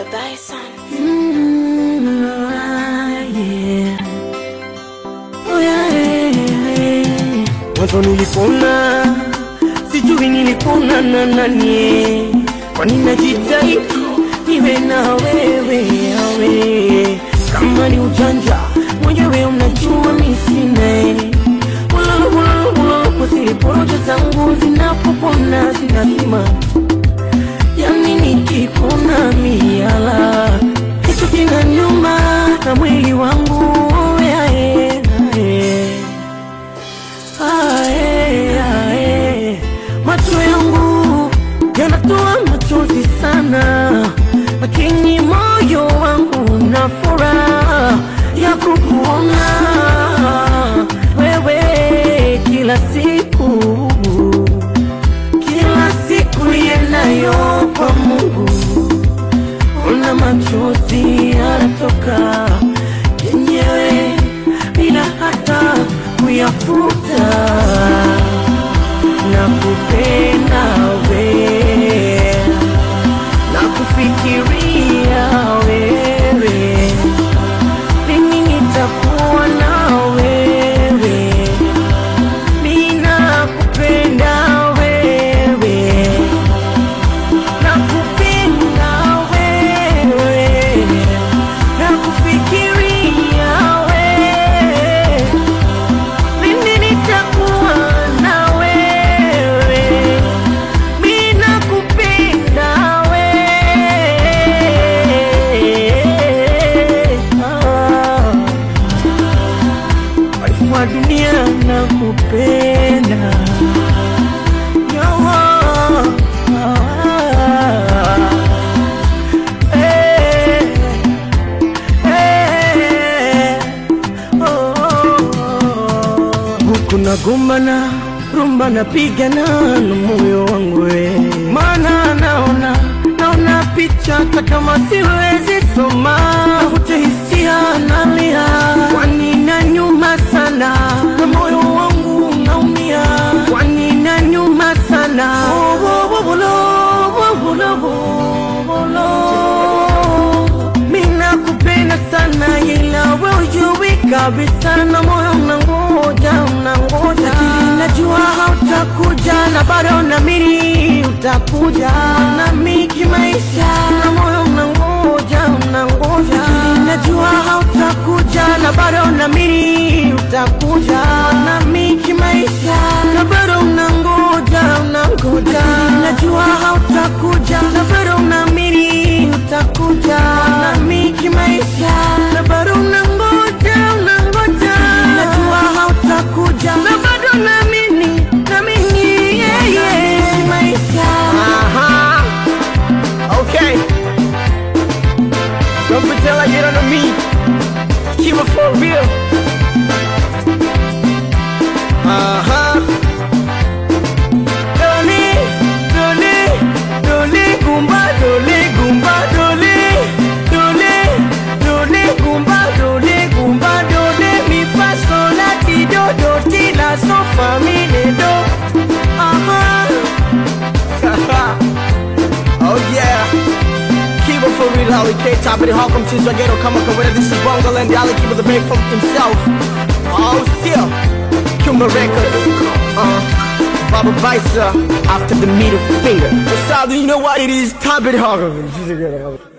Bison. Mm, ah, yeah. Oh, yeah, yeah, yeah. Mwanzo nilipona sijui nilipona na nani, kwani najitahidi niwe na wewe awe kama ni ujanja mwenyewe unajua mi sina kwa siri porojo zangu zinapopona zinazima yani nikipona miala kitu kina nyuma na mwili wangu ae, ae. Ae, ae. macho yangu yanatoa machozi sana lakini moyo wangu na furaha ya kukuona wewe kila siku kila siku yenayo kwa Mungu una machozi yanatoka yenyewe bila hata kuyafuta na kupenda we na kufikiria wewe mimi nitakuwa na wewe mina kupenda wewe nakupenda wewe nakufikiria wewe mimi nitakuwa na wewe mimi nakupenda wewe ah. Walifu wa dunia nakupenda Yo, ah, eh, eh, oh, oh, oh. huku nagombana rumba napigana na moyo wangu we maana naona naona picha hata kama siwezi soma navute hisia nalia kwani na nyuma sana na moyo wangu unaumia kwani na nyuma sana Oh, oh, oh, bolo, oh, bolo, oh, bolo. Mina kupenda sana ila we ujui kabisa na moyo unangoja unangoja lakini najua hautakuja na bado namini utakuja nami kimaisha na moyo unangoja unangoja lakini najua hautakuja na bado namini utakuja nami kimaisha na bado unangoja unangoja lakini najua hautakuja na bado namini utakuja nami kimaisha na bado unangoja unangoja najua hautakuja na bado namini namini yeah, yeah. kimaisha Uh-huh. Okay. Don't pretend like you don't know me. Keep it for real. Uh-huh. Dole, dole, dole, gumba, dole, gumba, dole, dole, dole, gumba, dole, gumba, dole, mi fa sol la ti do do ti la so fa mi le do. Uh-huh. oh yeah. Keep it for real, Holly K. Top of the Hawkins, since I get come up with This is Bongo and Dolly, keep it the break from himself. Oh, still. Cuba Records. Uh, Baba Visa, after the middle finger. It's all, you know what it is? Top of the Hawkins.